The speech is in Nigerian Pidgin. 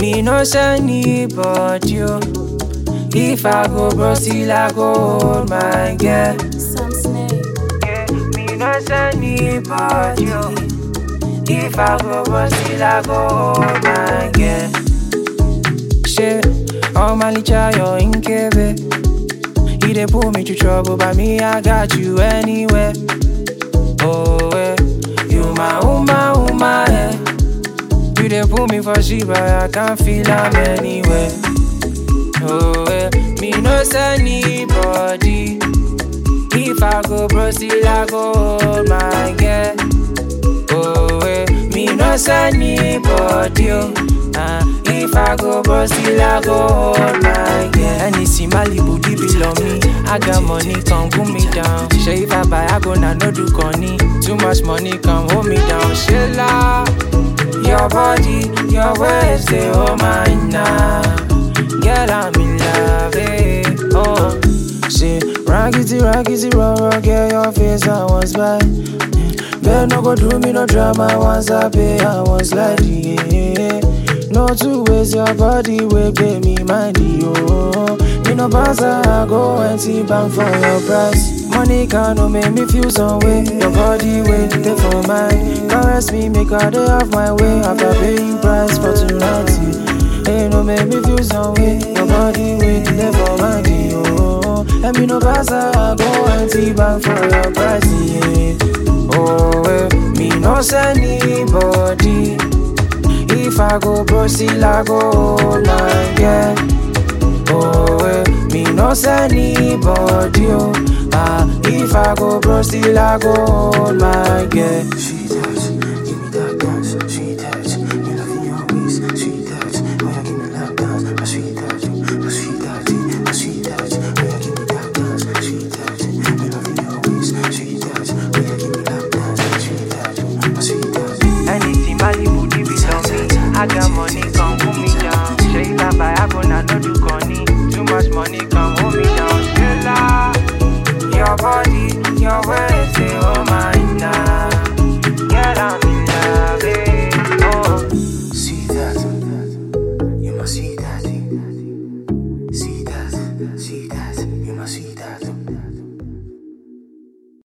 Me no send anybody, oh. If I go bro, still I go hold my girl. Some snake. Yeah, me no send anybody, oh. If I go bro, still I go hold my girl. Shit, all my licha, you're in Kebe. He dey pull me to trouble, but me, I got you anywhere. Oh, eh. You my uma, uma, eh. You dey pull me for shit, but I can't feel I'm anywhere. Oh, eh. Me no send anybody. If I go bro, still I go hold my girl. Oh, eh. Me no send anybody, oh. Ah, if I go bro, still I go hold my girl. Anything Malibu, deep below me. I got money, come cool me down. Say if I buy, I go now, no do conny. Too much money, come hold me down. Shilla, your body, your ways, they hold mine now. Girl, I'm in love, eh. Oh, say, raggedy, raggedy, raw, raw, girl, your face, I was by. Girl, no go do me no drama once I pay, I was like, yeah. No two ways, your body will pay me money, oh. Me no pass, I go empty bank for your price. Money can no make me feel some way. Your body wait there for mine. Caress me, make a day of my way. After paying price for tonight, hey, no make me feel some way. Your body wait there for mine, oh. And me no pass, I go empty bank for your price, yeah. Oh, eh, me no send anybody. If I go bro, still I go hold my girl. Oh, eh, me no send anybody. Oh, ah, if I go bro, still I go hold my girl.